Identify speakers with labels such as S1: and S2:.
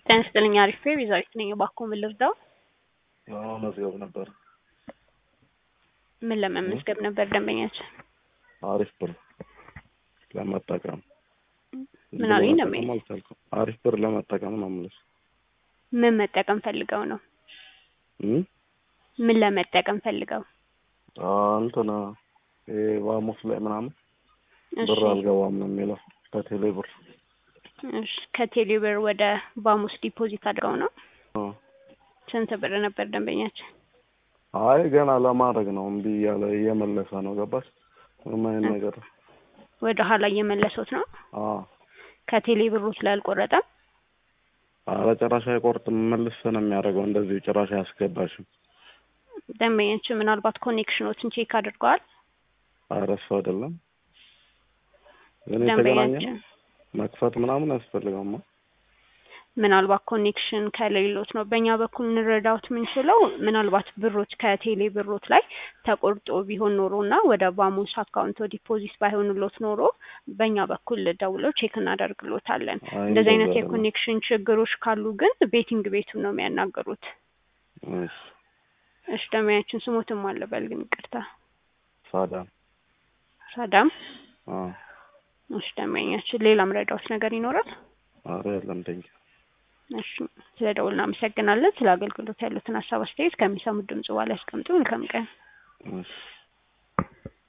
S1: ጤና ይስጥልኝ አሪፍ ቤዛዊት ነኝ። እባክዎ ምን ልርዳው?
S2: የሆነ መዝገብ ነበር።
S1: ምን ለመመዝገብ ነበር ደንበኛችን?
S2: አሪፍ ብር ለመጠቀም
S1: ምን አሉኝ
S2: ለመጠቀም
S1: ደንበኛ?
S2: አልቻልኩም። አሪፍ ብር ለመጠቀም ነው የምልሽ።
S1: ምን መጠቀም ፈልገው ነው?
S2: እም?
S1: ምን ለመጠቀም ፈልገው?
S2: አ እንትን ይሄ ባሙስ ላይ ምናምን
S1: እሺ
S2: ብር አልገባም ነው የሚለው ከቴሌ ብር።
S1: እሺ ከቴሌ ብር ወደ ባሙስ ዲፖዚት አድርገው ነው?
S2: አ
S1: ስንት ብር ነበር ደንበኛችን?
S2: አይ ገና ለማድረግ ነው እምቢ እያለ እየመለሰ ነው ገባሽ? ምንም አይነት ነገር
S1: ወደ ኋላ እየመለሱት ነው?
S2: አ
S1: ከቴሌ ብሮት ላይ አልቆረጠም?
S2: ኧረ ጭራሽ አይቆርጥም መልስ ነው የሚያደርገው እንደዚሁ ጭራሽ አያስገባሽም።
S1: ደንበኛችን ምናልባት ኮኔክሽኖችን ቼክ አድርገዋል?
S2: ኧረ እሱ አይደለም ግን የተገናኘ ነው
S1: ደንበኛችን
S2: መክፈት ምናምን አያስፈልገውማ።
S1: ምናልባት ኮኔክሽን ከሌሎት ነው። በእኛ በኩል እንረዳውት የምንችለው ምናልባት ብሮች ከቴሌ ብሮት ላይ ተቆርጦ ቢሆን ኖሮ እና ወደ ባሙስ አካውንቶ ዲፖዚት ባይሆንሎት ኖሮ በእኛ በኩል ደውለው ቼክ እናደርግሎታለን።
S2: አይ
S1: እንደዚህ አይነት
S2: እንደዛ አይደለም።
S1: የኮኔክሽን ችግሮች ካሉ ግን ቤቲንግ ቤቱን ነው የሚያናገሩት።
S2: እሺ
S1: እሺ ደንበኛችን ስሞትም አለበል ግን ይቅርታ
S2: ሳዳም
S1: ሳዳም።
S2: አ
S1: እሺ ደንበኛችን ሌላ ምረዳውት ነገር ይኖራል?
S2: ኧረ የለም ቴንኪው
S1: እሺ ስለ ደውል እናመሰግናለን። ስለ አገልግሎት ያሉትን ሀሳብ አስተያየት ከሚሰሙት ድምጽ በኋላ ያስቀምጡ። መልካም ቀን።
S2: እሺ